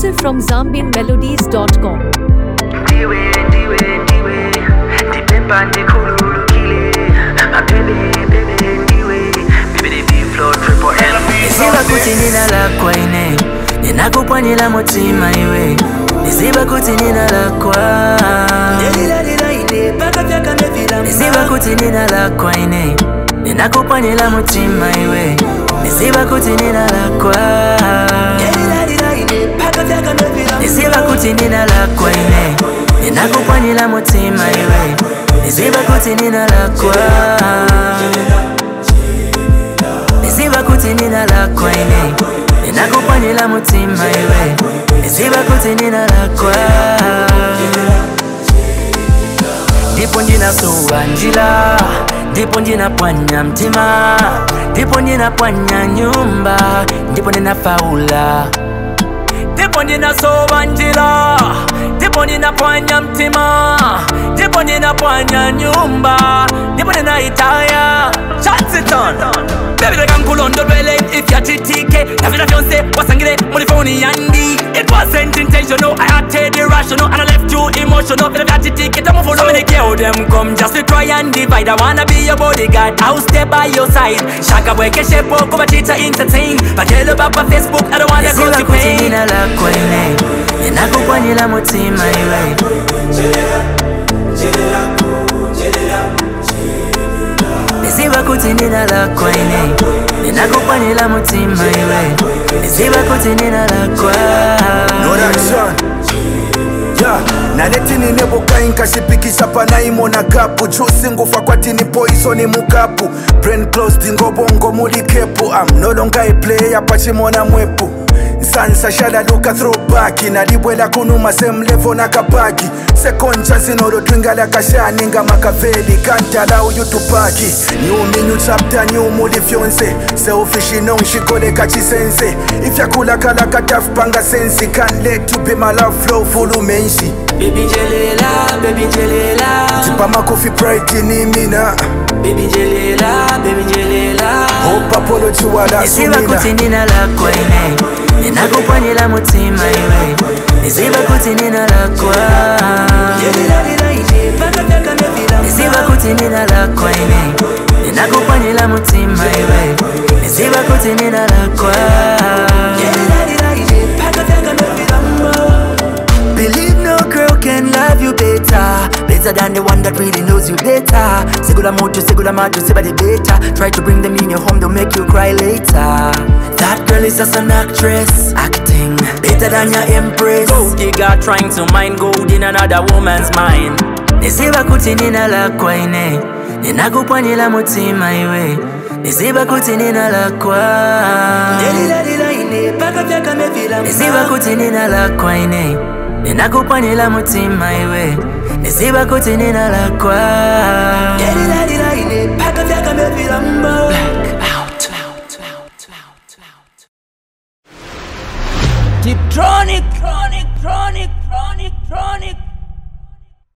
Exclusive from ZambianMelodies.com. ndiwe ndiwe ndiwe ndipemba ndikhululukile mabebe bebe ndiwe bebe biflo triple L Niziba kuti nina lakwa ine ninakupwanyira mutima iwe niziba kuti nina lakwa niziba kuti nina lakwa ine ninakupwanyira mutima iwe niziba kuti nina lakwa niziba kuti nina lakwa ine ninakupwanyira mutima iwe niziba kuti nina lakwa niziba kuti nina lakwa ine ninakupwanyira mutima iwe niziba kuti nina lakwa ndipo ndinasuwa njira ndipo ndinapwanya mtima ndipo ndinapwanya nyumba ndipo ndinafaula ndipo ndinasowa njira ndipo ninapwanya mtima ndipo ninapwanya nyumba ndipo ninaitaya chansiton bebireka nkulondolwele ifyatitike navina vyonse wasangile muri foni yandi it wasn't intentional i acted irrational and i left you emotional vina vyatitike tamufuno so many girl them come just to try and divide i wanna be your bodyguard i'll stay by your side shaka bweke shepo kuba chita entertain bakelo baba facebook i don't wanna go to pain nina lakwa ine ninakupwanyira mutima iwe niziba kuti nina lakwa ine ninakupwanyira mutima iwe niziba kuti nina lakwa Production. Yeah. naletini nebukai nkashipikisha panaimona kapu jusi ngufa kwatini poisoni mukapu brain closed ngobongo muli kepu am no longer a player pachimona mwepu nsansa shalaluka throwback nalibwela kunuma same level nakapaki sekonja zinolotwingala kashani nga makaveli kantala uyutupaki new me new chapter new muli fyonse selfish inongishikoleka chisense ifyakulakala katafupanga sensi can't let you be my love flow fulumenshi baby jelela baby jelela tipamakofi pride ni mina baby jelela baby jelela hope apology wala niziba sumina kuti nina lakwa ine ninakupwanyira mutima iwe niziba kuti nina lakwa niziba kuti nina lakwa ine ninakupwanyira mutima iwe niziba kuti nina lakwa Believe no girl can love you better Better than the one that really knows you better Segula moto, segula mato, sebade better Try to bring them in your home, they'll make you cry later That girl is just an actress Acting better than your empress Gold digger trying to mine gold in another woman's mind Niziba kuti nina lakwa ine Ninakupwanyira mutima iwe Niziba kuti nina lakwa Niziba kuti nina lakwa ine Ninakupwanyira mutima iwe Niziba kuti nina lakwa